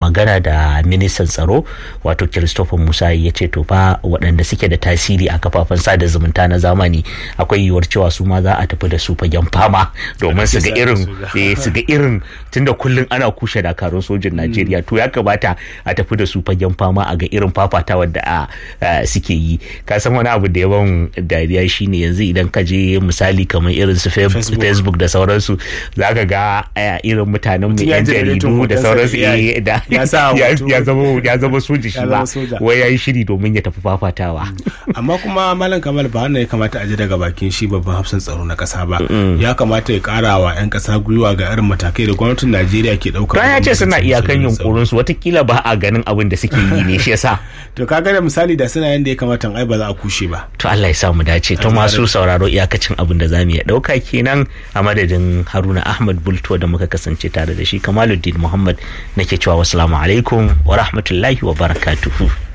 magana da ministan tsaro wato christopher musa ya ce to fa waɗanda suke da tasiri a kafafen sada zumunta na zamani akwai yiwuwar cewa su ma za a tafi da su fagen fama domin su ga irin su ga irin tunda kullum ana kushe dakarun sojin najeriya to ya kamata a tafi da su fagen fama a ga irin fafatawar da suke yi ka san wani abu da yawan dariya shine yanzu idan ka je misali kamar irin su facebook da sauransu za ka ga irin mutanen mu yan jaridu da sauransu da ya zama soji shi ba wai ya yi shiri domin ya tafi fafatawa amma kuma malam kamal ba wannan ya kamata a ji daga bakin shi babban hafsan tsaro na kasa ba ya kamata ya kara wa yan kasa gwiwa ga irin matakai da gwamnatin najeriya ke dauka ya ce suna iyakan yunkurin su watakila ba a ganin abin da suke yi ne shi yasa to kaga da misali da suna yanda ya kamata ai ba za a kushe ba to Allah ya sa mu dace to masu sauraro iyakacin abin da zamu iya dauka kenan a madadin Haruna Ahmad Bulto da muka kasance tare da shi Kamaluddin Muhammad nake cewa wassalamu alaikum wa rahmatullahi wa barakatuhu